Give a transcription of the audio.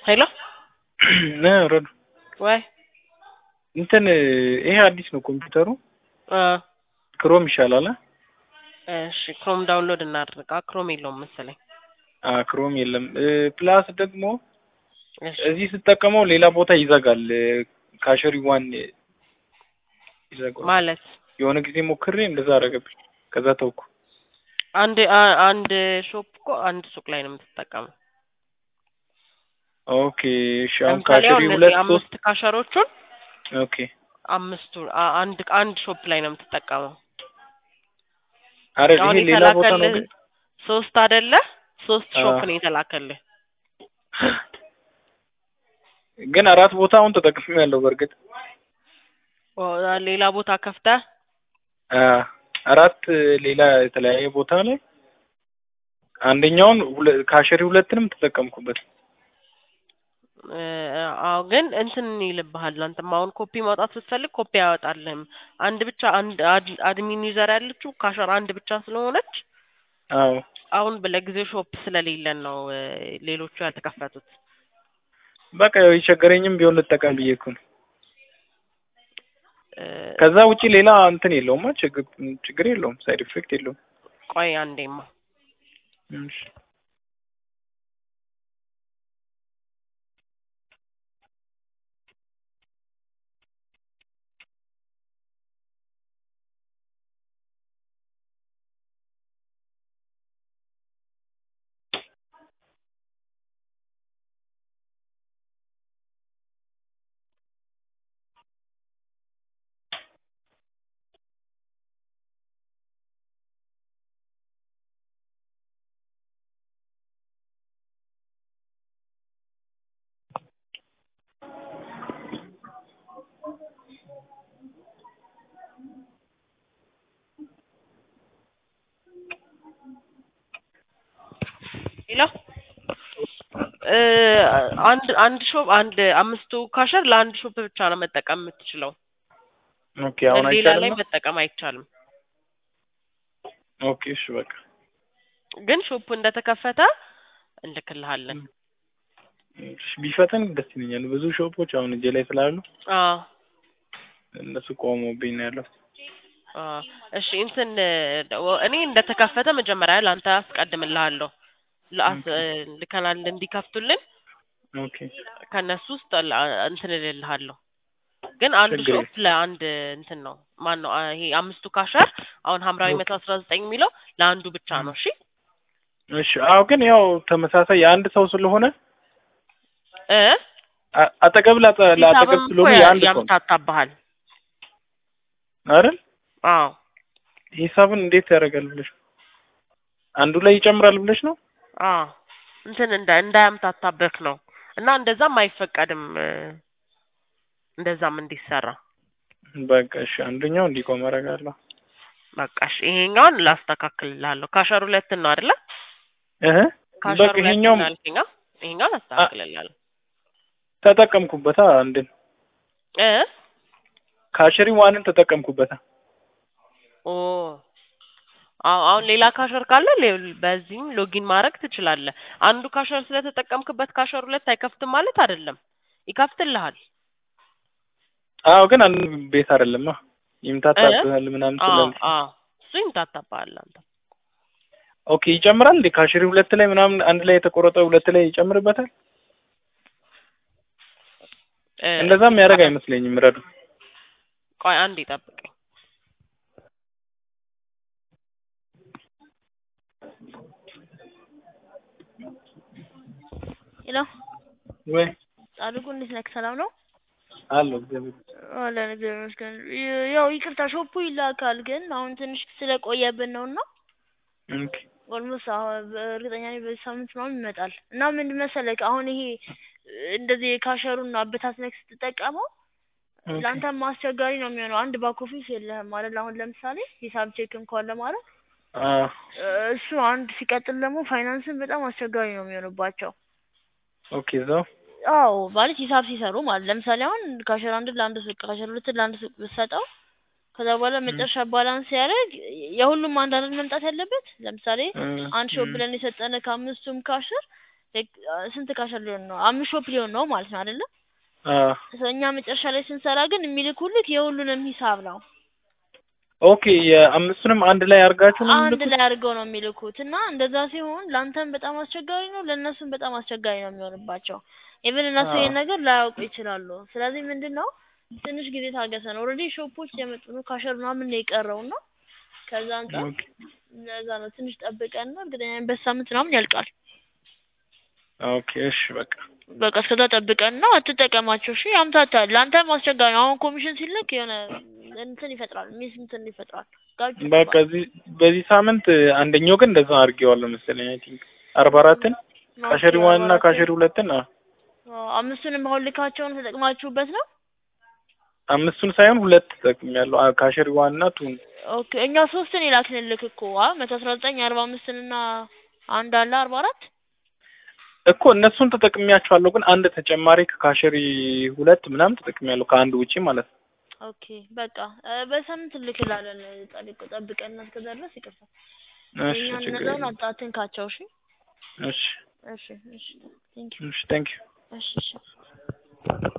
ሄሎ ነ ረዱ ወይ እንትን ይሄ አዲስ ነው ኮምፒውተሩ እ ክሮም ይሻላል አ? እሺ ክሮም ዳውንሎድ እናድርጋ። ክሮም የለውም መሰለኝ። አ ክሮም የለም እ ፕላስ ደግሞ እሺ እዚህ ስጠቀመው ሌላ ቦታ ይዘጋል እ ካሸሪ ዋን ይዘጋል ማለት የሆነ ጊዜ ሞክሬ እንደዛ አደረገብኝ ከዛ ተውኩ አንድ አ- አንድ ሾፕ እኮ አንድ ሱቅ ላይ ነው የምትጠቀመው። ኦኬ እሺ አሁን ለምሳሌ አሁን ካሸሪ እነዚህ ሁለት ሶስት አምስት ካሸሮቹን ኦኬ አምስቱ አ- አንድ አንድ ሾፕ ላይ ነው የምትጠቀመው። አረ አሁን ይሄ ሌላ ቦታ ነው የተላከልህ ግን ሶስት አይደለ? ሶስት አ። ሾፕ ነው የተላከልህ። ግን አራት ቦታ አሁን ተጠቅሜ ያለው በእርግጥ ኦ፣ ሌላ ቦታ ከፍተህ አ አራት ሌላ የተለያየ ቦታ ላይ አንደኛውን ሁለ- ካሸሪ ሁለትንም ተጠቀምኩበት እ፣ አዎ ግን እንትን ይልብሃል። አንተም አሁን ኮፒ ማውጣት ስትፈልግ ኮፒ አያወጣልህም። አንድ ብቻ አንድ አድ- አድሚን ዩዘር ያለችው ካሸር አንድ ብቻ ስለሆነች አዎ አሁን ለጊዜው ሾፕ ስለሌለን ነው እ፣ ሌሎቹ ያልተከፈቱት። በቃ ያው የቸገረኝም ቢሆን ልጠቀም ብዬ እኮ ነው እ፣ ከዛ ውጪ ሌላ እንትን የለውማ ችግር ችግር የለውም ሳይድ ኢፌክት የለውም ቆይ አንዴማ እሺ ሌላ እ፣ አንድ አንድ ሾፕ አንድ አምስቱ ካሸር ለአንድ ሾፕ ብቻ ነው መጠቀም የምትችለው። ኦኬ አሁን ሌላ ላይ አይቻልም መጠቀም አይቻልም። ኦኬ እሺ በቃ ግን ሾፑ እንደተከፈተ እንልክልሃለን። እሺ ቢፈጠን ደስ ይለኛል ብዙ ሾፖች አሁን እጄ ላይ ስላሉ አዎ እነሱ ቆመውብኝ ነው ያለው አዎ። እሺ እንትን ደ- እኔ እንደተከፈተ መጀመሪያ ለአንተ አስቀድምልሃለሁ። ለአስ ልከናል እንዲከፍቱልን ኦኬ ከእነሱ ውስጥ ላ- እንትን እልልሃለሁ። ግን አንድ ችግር ሾፕ ለአንድ እንትን ነው ማን ነው ይሄ አምስቱ ካሸር አሁን ሀምራዊ ኦኬ። መቶ አስራ ዘጠኝ የሚለው ለአንዱ ብቻ ነው። እሺ እሺ አዎ ግን ያው ተመሳሳይ የአንድ ሰው ስለሆነ እ አ- አጠገብ ላጠ- ለአጠገብ ሂሳብም እኮ ስለሆነ የአንድ ሰው ነው ያምታታብሃል። አይደል አዎ ሂሳብን እንዴት ያደርጋል ብለሽ ነው? አንዱ ላይ ይጨምራል ብለሽ ነው አዎ እንትን እንዳ እንዳያምታታብህ ነው እና እንደዛም አይፈቀድም እ፣ እንደዛም እንዲሰራ በቃ እሺ አንደኛው እንዲቆም አደርጋለሁ በቃ እሺ ይሄኛውን ላስተካክልልሃለሁ። ካሸር ሁለትን ነው አይደለ? እህ ካሸር በቃ ሁለትን ይሄኛውም አልከኝ። አዎ፣ ይሄኛውን አስተካክልልሃለሁ ተጠቀምኩበታ አንድን እ ካሸሪ ዋንን ተጠቀምኩበታ ኦ አዎ አሁን ሌላ ካሸር ካለ ሌ- በዚህም ሎጊን ማድረግ ትችላለህ። አንዱ ካሸር ስለተጠቀምክበት ካሸር ሁለት አይከፍትም ማለት አይደለም፣ ይከፍትልሃል። አዎ ግን አንድ ቤት አይደለማ ይምታታብሃል ምናምን አዎ ስላል አዎ እሱ ይምታታብሃል አንተ ኦኬ ይጨምራል እንዴ ካሸሪ ሁለት ላይ ምናምን አንድ ላይ የተቆረጠ ሁለት ላይ ይጨምርበታል እ፣ እንደዛም ያደርግ አይመስለኝም ረዱ ቆይ አንድ ይጠብቀኝ። ሄሎ ወይ ጻድቁ እንዴት ነህ? ሰላም ነው? አለው እግዚአብሔር አለን እግዚአብሔር ይመስገን። ይ- ያው ይቅርታ ሾፑ ይላካል፣ ግን አሁን ትንሽ ስለቆየብን ነው እና ኦኬ ኦልሞስት እርግጠኛ ነኝ በዚህ ሳምንት ምናምን ይመጣል። እና ምን መሰለህ አሁን ይሄ እንደዚህ የካሸሩን አበታትነክ ስትጠቀመው ኦኬ ለአንተም አስቸጋሪ ነው የሚሆነው። አንድ ባክ ኦፊስ የለህም ማለት አሁን ለምሳሌ ሂሳብ ቼክ እንኳን ለማለት አ እሱ አንድ ሲቀጥል ደግሞ ፋይናንስን በጣም አስቸጋሪ ነው የሚሆንባቸው። ኦኬ እዛው አዎ ማለት ሂሳብ ሲሰሩ ማለት ለምሳሌ አሁን ካሸር አንድን ለአንድ ሱቅ ካሸር ሁለትን ለአንድ ሱቅ ብትሰጠው ከዛ በኋላ መጨረሻ ባላንስ ሲያደርግ የሁሉም አንድ አይደል መምጣት ያለበት። ለምሳሌ አንድ ሾፕ ብለን የሰጠነ ከአምስቱም ካሸር ላይክ ስንት ካሸር ሊሆን ነው? አምስት ሾፕ ሊሆን ነው ማለት ነው አይደለ? አዎ እኛ መጨረሻ ላይ ስንሰራ ግን የሚልኩልክ የሁሉንም ሂሳብ ነው። ኦኬ የአምስቱንም አንድ ላይ አድርጋችሁ ነው አንድ የምልኩት? ላይ አድርገው ነው የሚልኩት እና እንደዛ ሲሆን ለአንተም በጣም አስቸጋሪ ነው፣ ለእነሱም በጣም አስቸጋሪ ነው የሚሆንባቸው። ኢቭን እነሱ አዎ። ይሄን ነገር ላያውቁ ይችላሉ። ስለዚህ ምንድን ነው ትንሽ ጊዜ ታገሰን። ኦልሬዲ ሾፖች የመጡ ነው ካሸር ምናምን ነው የቀረው እና ከዛ አንጻር ኦኬ ለዛ ነው ትንሽ ጠብቀን ነው እርግጠኛ ነኝ በሳምንት ምናምን ያልቃል። ኦኬ እሺ በቃ በቃ እስከዛ ጠብቀን ነው አትጠቀማቸው። እሺ ያምታታል። ለአንተም አስቸጋሪ ነው። አሁን ኮሚሽን ሲልክ የሆነ እንትን ይፈጥራል፣ ሚስ እንትን ይፈጥራል። ጋጭ በቃ እዚህ በዚህ ሳምንት አንደኛው ግን እንደዛ አድርጌዋለሁ መሰለኝ አይ ቲንክ አርባ አራትን ካሸሪ ዋን እና ካሸሪ ሁለትን አዎ አምስቱንም አሁን ልካቸውን ተጠቅማችሁበት ነው? አምስቱን ሳይሆን ሁለት ተጠቅሜያለሁ አ- ካሸሪ ዋን እና ቱን ኦኬ እኛ ሶስትን የላክንልክ እኮ አ መቶ አስራ ዘጠኝ አርባ አምስትን እና አንድ አለ አርባ አራት እኮ እነሱን ተጠቅሜያቸዋለሁ ግን አንድ ተጨማሪ ከካሸሪ ሁለት ምናምን ተጠቅሜያለሁ ከአንድ ውጪ ማለት ነው ኦኬ በቃ እ በሳምንት እንልክላለን። ጠብቅ ጠብቀን እና እስከዛ ድረስ ይቅርታ። እሺ የእኛን ችግር እነዛውን የለም አት- አትንካቸው። እሺ እሺ እሺ እሺ ቴንክ ዩ እሺ ቴንክ ዩ እሺ እሺ